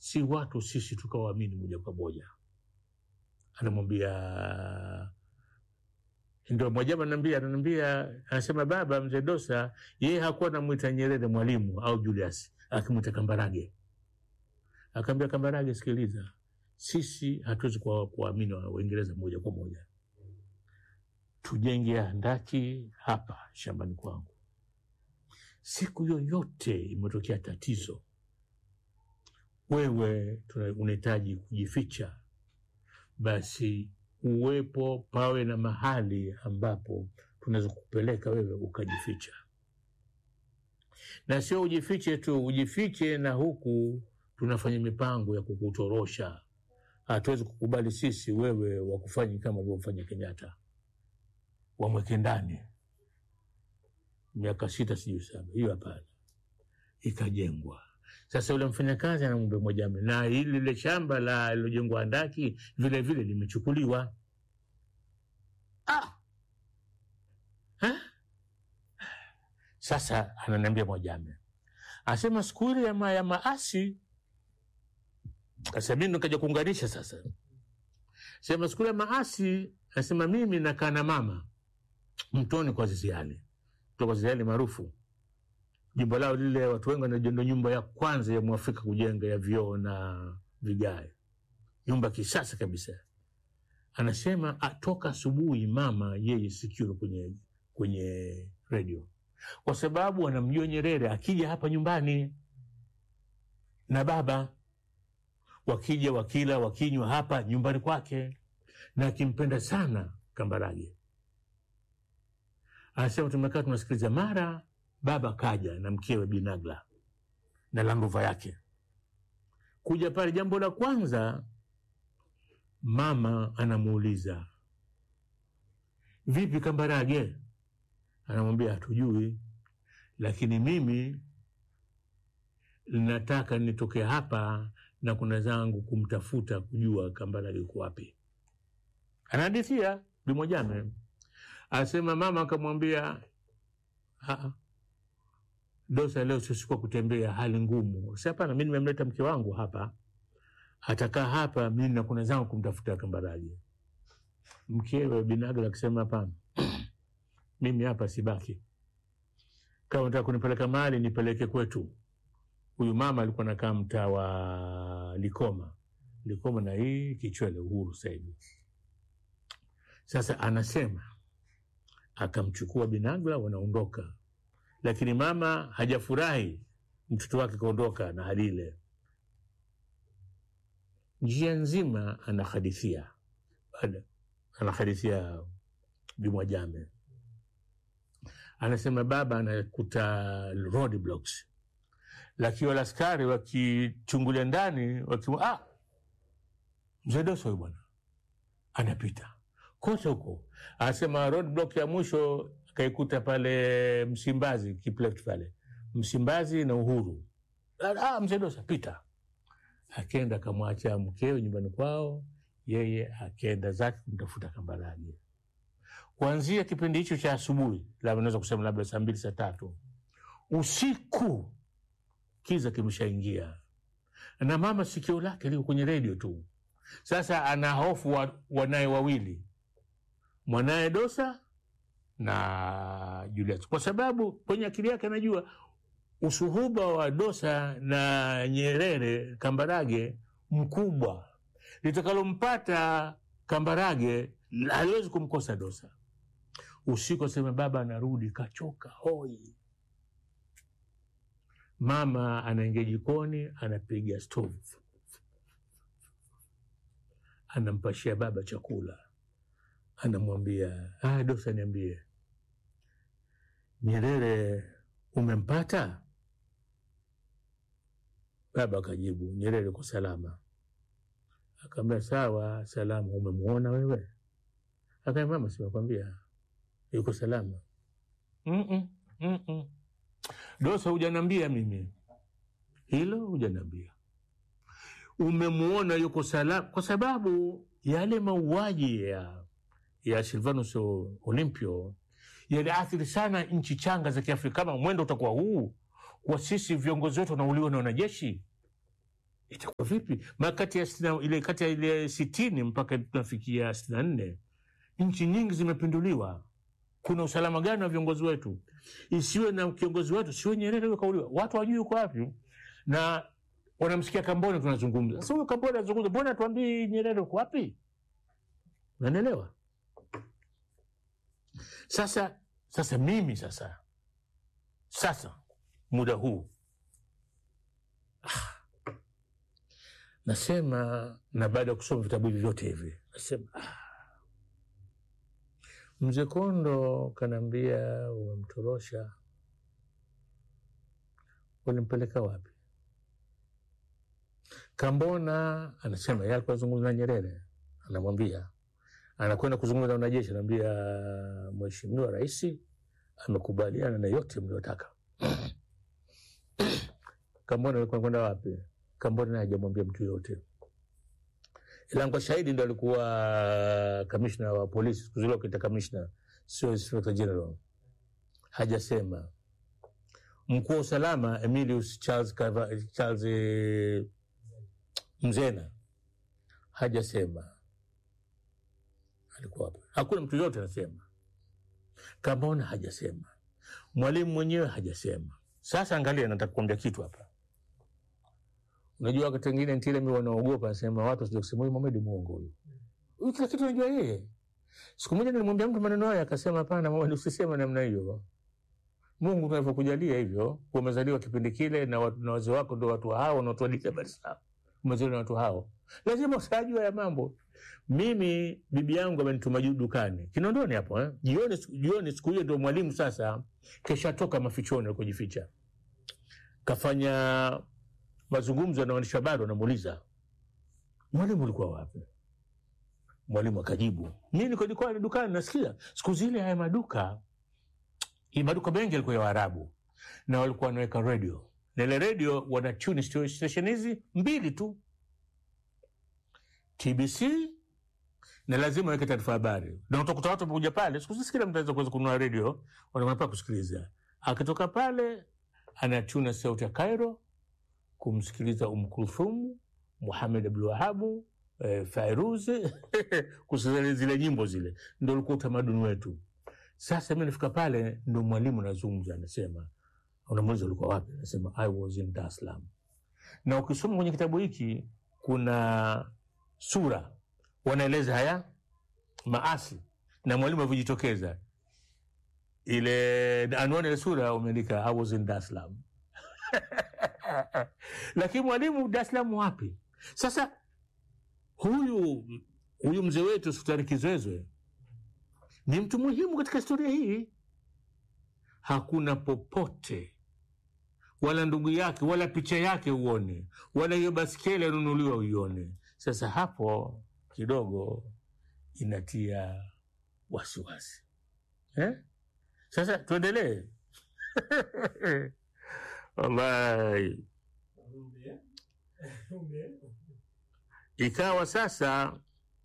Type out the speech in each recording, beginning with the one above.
si watu sisi tukawaamini moja kwa moja. Anamwambia ndio Mwajama ananiambia, ananiambia, anasema baba mzee Dosa yeye hakuwa anamwita Nyerere mwalimu au Julius, akimwita Kambarage. Akaambia Kambarage, sikiliza, sisi hatuwezi kuwa- kuwaamini wa- Waingereza moja kwa moja, tujenge handaki hapa shambani kwangu. Siku yoyote imetokea tatizo, wewe tuna- unahitaji kujificha, basi uwepo pawe na mahali ambapo tunaweza kupeleka wewe ukajificha, na sio ujifiche tu, ujifiche na huku tunafanya mipango ya kukutorosha. Hatuwezi kukubali sisi wewe wakufanya kama alivyomfanya Kenyatta, wamweke ndani miaka sita sijui saba, hiyo hapana. Ikajengwa sasa, yule mfanyakazi anamwambia Mwajama, na hili lile shamba la lilojengwa handaki vile vile limechukuliwa. Ah! Ha? Sasa ananiambia Mwajama, asema siku ile ya, ma, ya maasi sasa mimi nikaja kuunganisha sasa, sema siku ile ya maasi, asema mimi nakaa na mama mtoni kwa Ziziali, kutoka Ziziali maarufu jumba lao lile, watu wengi wanajua ndo nyumba ya kwanza ya mwafrika kujenga ya vioo na vigae, nyumba kisasa kabisa. Anasema atoka asubuhi mama yeye sikio kwenye kwenye redio, kwa sababu anamjua Nyerere akija hapa nyumbani na baba wakija wakila wakinywa hapa nyumbani kwake, na akimpenda sana Kambarage. Anasema tumekaa tunasikiliza, mara baba kaja na mkewe Binagla na Landrover yake kuja pale. Jambo la kwanza mama anamuuliza vipi Kambarage? Anamwambia hatujui, lakini mimi nataka nitoke hapa na kuna zangu kumtafuta kujua Kambarage yuko wapi. Anahadithia Bimwajame asema mama akamwambia "Ah, Dosa, leo sisikuwa kutembea, hali ngumu. Si hapana, mi nimemleta mke wangu hapa, atakaa hapa, mi na kuna zangu kumtafuta Kambarage. Mkewe Binagla akisema hapana, mimi hapa sibaki, kama nataka kunipeleka mahali nipeleke kwetu. Huyu mama alikuwa nakaa mtaa wa Likoma, Likoma na hii Kichwele, Uhuru sasa hivi. Sasa anasema akamchukua Binagla, wanaondoka, lakini mama hajafurahi mtoto wake kaondoka na hali ile. Njia nzima anahadithia Baada- anahadithia Bimwajame, anasema baba anakuta roadblocks, lakini wale askari wakichungulia ndani wakimwa, ah, mzee Doso huyu bwana anapita kote huko. Anasema roadblock ya mwisho akaikuta pale Msimbazi, Kipleft pale Msimbazi na Uhuru. Ah, mzee Dosa pita, akenda akamwacha mkewe nyumbani kwao, yeye akenda zake kumtafuta Kambarage. Kuanzia kipindi hicho cha asubuhi, labda naweza kusema labda saa mbili saa tatu usiku, kiza kimeshaingia na mama sikio lake liko kwenye redio tu. Sasa ana hofu wa, wanaye wawili mwanaye Dosa na Julius, kwa sababu kwenye akili yake anajua usuhuba wa Dosa na Nyerere Kambarage mkubwa, litakalompata Kambarage haliwezi kumkosa Dosa. Usiku asema baba anarudi kachoka hoi, mama anaingia jikoni, anapiga stovu, anampashia baba chakula anamwambia ah, Dosa, niambie Nyerere umempata? Baba akajibu Nyerere kwa salama. Akaambia sawa, salama. Umemwona wewe? Akaambia mama, simekwambia yuko salama. Mm-mm, mm-mm. Dosa, hujanambia mimi hilo, hujanambia umemwona yuko salama, kwa sababu yale mauaji ya ya Silvanus Olimpio yaliathiri sana nchi changa za Kiafrika. Kama mwendo utakuwa huu, kwa sisi viongozi wetu wanauliwa na wanajeshi, itakuwa vipi? Ma kati ya sitini, ile kati ya ile sitini mpaka tunafikia sitini na nne nchi nyingi zimepinduliwa. Kuna usalama gani wa viongozi wetu? Isiwe na kiongozi wetu, siwe Nyerere huyo kauliwa, watu wajui uko wapi, na wanamsikia Kamboni tunazungumza. Sasa huyo Kamboni anazungumza, mbona tuambii Nyerere uko wapi? Unanielewa? Sasa sasa mimi sasa sasa muda huu ah, nasema na baada ya kusoma vitabu hivi vyote hivi nasema ah, mzee Kondo kanaambia umemtorosha, ulimpeleka wapi? Kambona anasema yeye alikuwa anazungumza na Nyerere, anamwambia anakwenda kuzungumza na wanajeshi, anaambia Mheshimiwa Rais amekubaliana na yote mliotaka. Kambona alikuwa kwenda wapi? Kambona naye hajamwambia mtu yoyote, ila kwa shahidi ndo alikuwa kamishna wa polisi siku zile wakiita kamishna, sio inspector general. Hajasema mkuu wa usalama Emilius Charles, Kava, Charles eh, Mzena hajasema alikuwa wapi. Hakuna mtu yote anasema. Kambona hajasema, mwalimu mwenyewe hajasema. Sasa angalia, nataka kuambia kitu hapa. Unajua, wakati wengine Ntile mi wanaogopa, nasema watu wasije kusema huyu Mohamed muongo huyu huyu, kila kitu anajua yeye. Siku moja nilimwambia mtu maneno haya, akasema hapana, Mohamed, usiseme namna hiyo. Mungu tunavyokujalia hivyo, umezaliwa kipindi kile na, watu- na wazee wako ndo watu hao wanaotuadika habari zao, umezaliwa na watu hao, lazima usajua ya mambo. Mimi bibi yangu amenituma juu dukani Kinondoni hapo eh? Jioni, jioni siku hiyo ndio mwalimu sasa keshatoka mafichoni alikojificha, kafanya mazungumzo na waandishi habari, wanamuuliza mwalimu, ulikuwa wapi? Mwalimu akajibu mi niko dukani, dukani nasikia. Siku zile haya maduka hii maduka mengi yalikuwa ya Waarabu na walikuwa wanaweka redio na ile redio wana tune station hizi mbili tu, TBC na lazima weke taarifa habari, na utakuta watu wamekuja pale. Siku hizi kila mtu anaweza kuweza kununua redio, wanakwenda pale kusikiliza. Akitoka pale anatuna sauti ya Cairo kumsikiliza Umm Kulthum, Muhamed Abdul Wahabu, eh, Fairuz kusikiliza zile nyimbo zile, ndo ulikuwa utamaduni wetu. Sasa mi nafika pale, ndo mwalimu anazungumza, anasema, unamuuliza ulikuwa wapi? Anasema I was in Dar es Salaam. Na ukisoma kwenye kitabu hiki kuna sura wanaeleza haya maasi na mwalimu alivyojitokeza. Ile anwani ile sura umeandika I was in Dar es Salaam lakini mwalimu Dar es Salaam wapi? Sasa huyu huyu mzee wetu Sultani Kizwezwe ni mtu muhimu katika historia hii. Hakuna popote wala ndugu yake wala picha yake uone, wala hiyo baskeli anunuliwa uione. Sasa hapo kidogo inatia wasiwasi eh? Sasa tuendelee. Wallahi, ikawa sasa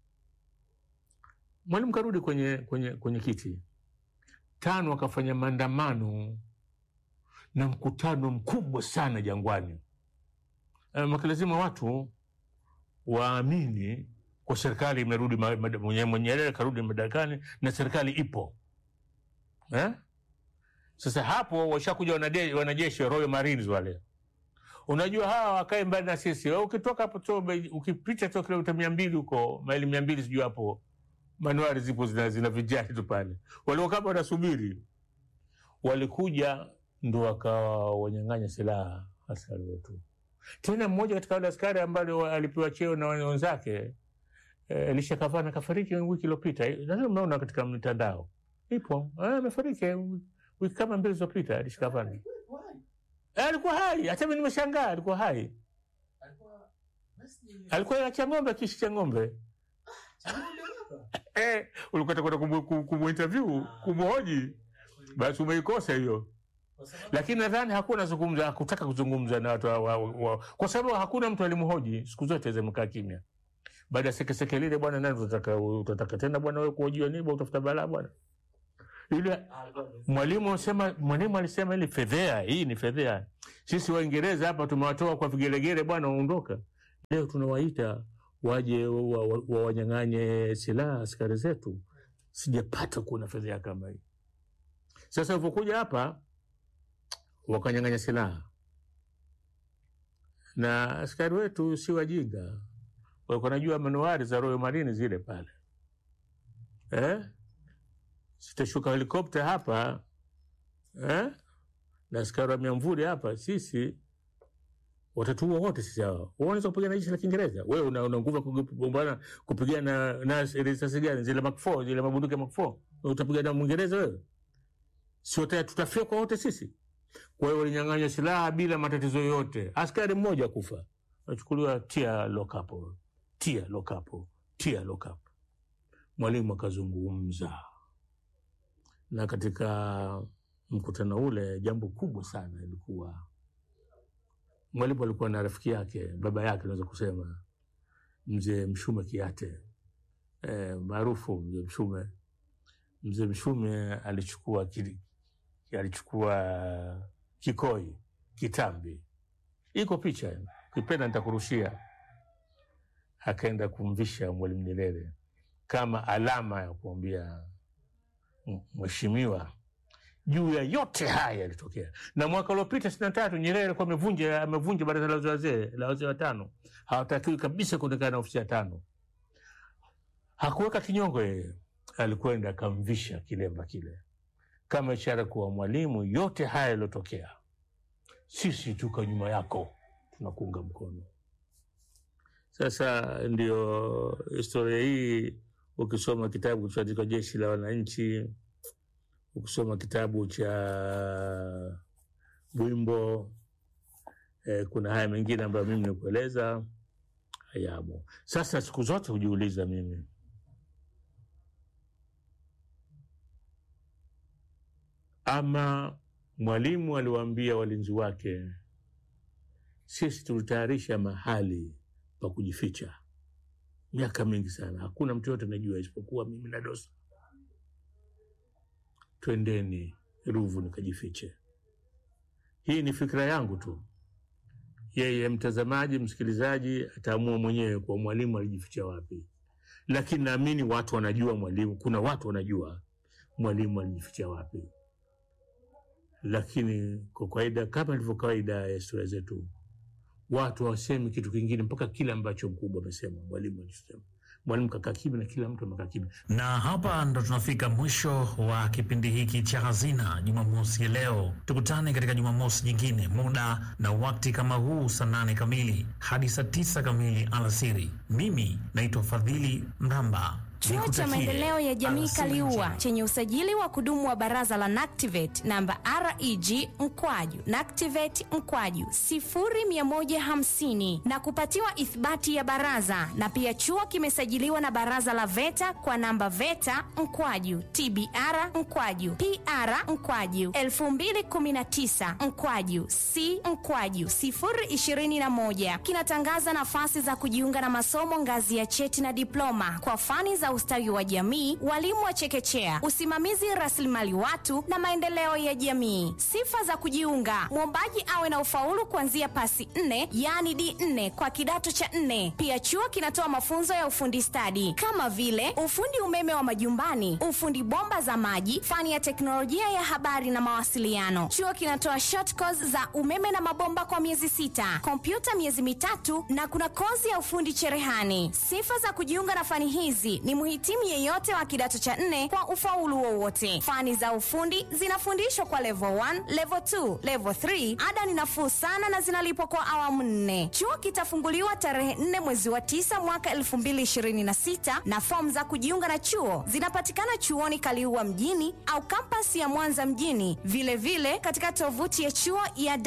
mwalimu karudi kwenye, kwenye, kwenye kiti tano, akafanya maandamano na mkutano mkubwa sana Jangwani. Eh, maka lazima watu waamini kwa serikali imerudi, ma- ma- mwenye- Nyerere karudi madarakani na serikali ipo eh? Sasa hapo washakuja wanade- wanajeshi wa Royal Marines wale, unajua hawa wakae mbali na sisi. Wewe ukitoka hapo tu ukipita tu kilomita mia mbili huko maili mia mbili sijui hapo manuari zipo zina, zina vijani tu pale, walikuwa kama wanasubiri. Walikuja ndo wakawa wanyang'anya silaha askari wetu. Tena mmoja katika wale askari ambaye alipewa cheo na wenzake eh, Elisha Kavana kafariki wiki iliyopita. Eh, Nadhani mnaona katika mitandao ipo, eh, amefariki eh, wiki kama mbili zilizopita. Elisha Kavana Eh, alikuwa hai, hata mimi nimeshangaa, alikuwa hai, alikuwa achia ng'ombe, akiishi cha ng'ombe eh, ulikuwa kwenda kumu, kumu, kumu interview kumhoji, basi umeikosa hiyo. Lakini nadhani hakuwa nazungumza, hakutaka kuzungumza na watu wa, wa, wa, kwa sababu hakuna mtu alimhoji. Siku zote zimekaa kimya. Baada ya sekeseke lile, bwana, nani utataka utataka tena bwana wewe kuhojiwa nini? Bwana utafuta balaa bwana. yule mwalimu asema, mwalimu alisema ili fedhea, hii ni fedhea. Sisi Waingereza hapa tumewatoa kwa vigelegele, bwana waondoka. Leo tunawaita waje wawanyang'anye wa, wa silaha askari zetu. Sijapata kuona fedhea kama hii. Sasa ulivyokuja hapa wakanyang'anya silaha, na askari wetu si wajinga, walikuwa najua manuari za Royal Marine zile pale eh? Sitashuka helikopta hapa eh? na askari wa miamvuli hapa, sisi watatuua wote sisi hawa. Unaweza kupigana jeshi la Kiingereza? Wewe una, una nguvu ya kugombana kupigana na risasi gani? Zile Mark 4 zile mabunduki ya Mark 4 utapigana na Mwingereza wewe? Si tutafyekwa wote sisi? Kwa hiyo walinyang'anywa silaha bila matatizo yoyote. Askari mmoja kufa, achukuliwa tia lokapo, tia lokapo, tia lokapo. Mwalimu akazungumza, na katika mkutano ule jambo kubwa sana ilikuwa mwalimu alikuwa na rafiki yake, baba yake naweza kusema, mzee Mshume Kiate e, maarufu mzee Mshume. Mzee Mshume alichukua kili, alichukua kikoi kitambi, iko picha, kipenda nitakurushia. Akaenda kumvisha Mwalimu Nyerere kama alama ya kuambia mheshimiwa juu ya yote haya yalitokea. Na mwaka uliopita sitini na tatu Nyerere alikuwa amevunja amevunja baraza la wazee la wazee watano, hawatakiwi kabisa kuonekana na ofisi ya tano. Hakuweka kinyongo yeye, alikwenda akamvisha kilemba kile kama ishara kuwa Mwalimu, yote haya yaliyotokea, sisi tuko nyuma yako, tunakuunga mkono. Sasa ndio historia hii, ukisoma kitabu kilichoandikwa Jeshi la Wananchi ukisoma kitabu cha Bwimbo eh, kuna haya mengine ambayo mimi nikueleza hayamo. Sasa siku zote hujiuliza mimi, ama Mwalimu aliwaambia walinzi wake, sisi tulitayarisha mahali pa kujificha miaka mingi sana, hakuna mtu yote anajua isipokuwa mimi na Dosa Twendeni Ruvu nikajifiche. Hii ni fikra yangu tu, yeye mtazamaji, msikilizaji ataamua mwenyewe kwa Mwalimu alijificha wapi, lakini naamini watu wanajua Mwalimu, kuna watu wanajua Mwalimu alijificha wapi, lakini kwa kawaida, kama ilivyo kawaida ya historia zetu, watu hawasemi kitu kingine mpaka kile ambacho mkubwa amesema, Mwalimu alisema. Mwalimu kakaa kimya na kila mtu amekaa kimya. Na hapa ndo tunafika mwisho wa kipindi hiki cha Hazina Jumamosi ya leo. Tukutane katika Jumamosi nyingine, muda na wakati kama huu, saa nane kamili hadi saa tisa kamili alasiri. Mimi naitwa Fadhili Mramba. Chuo cha maendeleo ya jamii Kaliua chenye usajili wa kudumu wa baraza la NACTIVATE namba REG mkwaju NACTIVATE mkwaju 0150 na kupatiwa ithibati ya baraza, na pia chuo kimesajiliwa na baraza la VETA kwa namba VETA mkwaju TBR mkwaju PR mkwaju 2019 mkwaju C mkwaju 021 kinatangaza nafasi za kujiunga na masomo ngazi ya cheti na diploma kwa fani za ustawi wa jamii, walimu wa chekechea, usimamizi rasilimali watu na maendeleo ya jamii. Sifa za kujiunga: mwombaji awe na ufaulu kuanzia pasi nne, yaani D4 kwa kidato cha nne. Pia chuo kinatoa mafunzo ya ufundi stadi kama vile ufundi umeme wa majumbani, ufundi bomba za maji, fani ya teknolojia ya habari na mawasiliano. Chuo kinatoa short course za umeme na mabomba kwa miezi sita, kompyuta miezi mitatu na kuna kozi ya ufundi cherehani. Sifa za kujiunga na fani hizi ni mhitimu yeyote wa kidato cha nne kwa ufaulu wowote. Fani za ufundi zinafundishwa kwa level 1, level 2, level 3. Ada ni nafuu sana na zinalipwa kwa awamu nne. Chuo kitafunguliwa tarehe 4 mwezi wa 9 mwaka 2026 na fomu za kujiunga na chuo zinapatikana chuoni Kaliua mjini au kampasi ya Mwanza mjini, vilevile vile katika tovuti ya chuo ya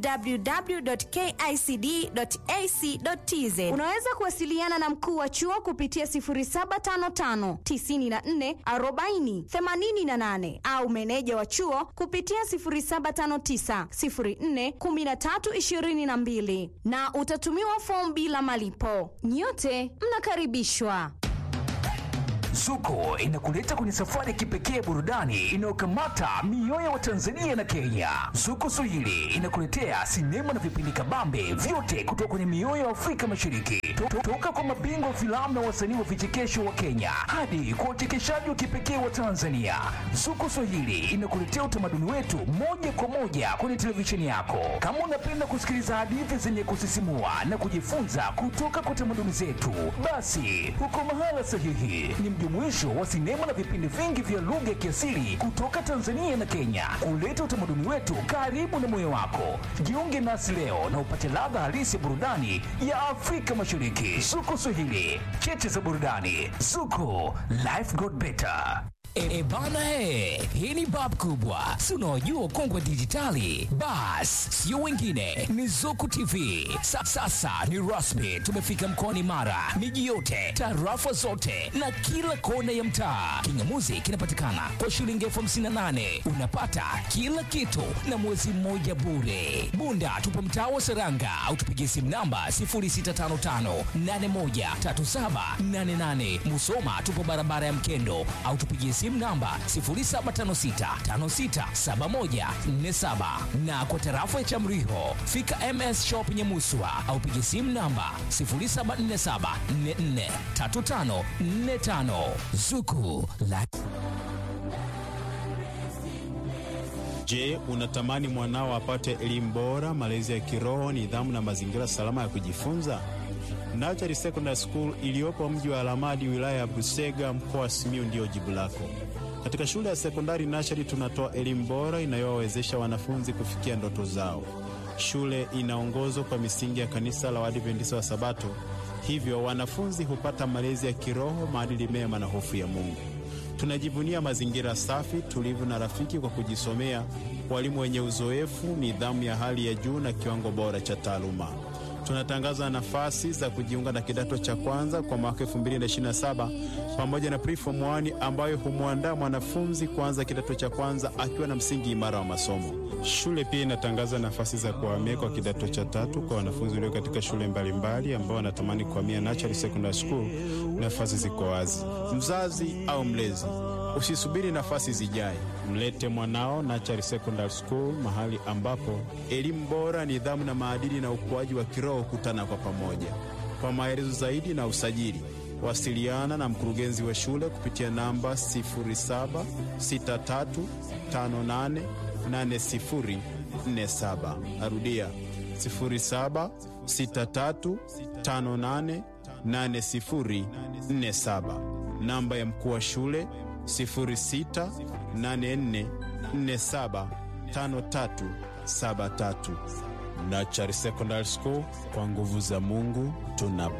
www.kicd.ac.tz. Unaweza kuwasiliana na mkuu wa chuo kupitia 0755 94 40 88 au meneja wa chuo kupitia 0759 04 13 22 na utatumiwa fomu bila malipo. Nyote mnakaribishwa. Zuko inakuleta kwenye safari ya kipekee ya burudani inayokamata mioyo wa Tanzania na Kenya. Zuko Swahili inakuletea sinema na vipindi kabambe vyote kutoka kwenye mioyo ya Afrika Mashariki, To- to- toka kwa mabingwa wa filamu na wasanii wa vichekesho wa Kenya hadi kwa uchekeshaji wa kipekee wa Tanzania. Zuko Swahili inakuletea utamaduni wetu moja kwa moja kwenye televisheni yako. Kama unapenda kusikiliza hadithi zenye kusisimua na kujifunza kutoka kwa tamaduni zetu, basi uko mahala sahihi. Ni mjumuisho wa sinema na vipindi vingi vya lugha ya kiasili kutoka Tanzania na Kenya, kuleta utamaduni wetu karibu na moyo wako. Jiunge nasi leo na upate ladha halisi ya burudani ya Afrika Mashariki. Zuko Swahili, cheche za burudani. Zuko, life got better. E, e bana he, hii ni bab kubwa, si unaojua kongwe dijitali. Bas, sio wengine, ni Zuku TV. Sa, sasa ni rasmi, tumefika mkoani Mara, miji yote, tarafa zote na kila kona ya mtaa. Kingamuzi kinapatikana kwa shilingi elfu hamsini na nane unapata kila kitu na mwezi mmoja bure. Bunda tupo mtaa wa Seranga au tupigie simu namba 0655813788. Musoma tupo barabara ya Mkendo au tupigie simu namba 0756567147 na kwa tarafa ya Chamriho fika MS Shop Nyamuswa au pigie simu namba 0747443545 Zuku la Je, unatamani mwanao apate elimu bora, malezi ya kiroho, nidhamu na mazingira salama ya kujifunza? Nachari Secondary School iliyopo mji wa Alamadi, wilaya ya Busega, mkoa wa Simiyu ndiyo jibu lako. Katika shule ya sekondari Nachari tunatoa elimu bora inayowawezesha wanafunzi kufikia ndoto zao. Shule inaongozwa kwa misingi ya kanisa la Waadventista wa Sabato, hivyo wanafunzi hupata malezi ya kiroho, maadili mema na hofu ya Mungu. Tunajivunia mazingira safi, tulivu na rafiki kwa kujisomea, walimu wenye uzoefu, nidhamu ya hali ya juu na kiwango bora cha taaluma. Tunatangaza nafasi za kujiunga na kidato cha kwanza kwa mwaka 2027 pamoja na preform 1 ambayo humwandaa mwanafunzi kuanza kidato cha kwanza akiwa na msingi imara wa masomo. Shule pia inatangaza nafasi za kuhamia kwa kidato cha tatu kwa wanafunzi walio katika shule mbalimbali ambao wanatamani kuhamia Nachari Secondary School. Nafasi ziko wazi. Mzazi au mlezi, usisubiri nafasi zijae, mlete mwanao Nachari Secondary School, mahali ambapo elimu bora, nidhamu na maadili na ukuaji wa kiroho kutana kwa pamoja. Kwa maelezo zaidi na usajili, wasiliana na mkurugenzi wa shule kupitia namba 0763588047. Narudia 0763588047. Namba ya mkuu wa shule 0684475373. Nachari Secondary School, kwa nguvu za Mungu tuna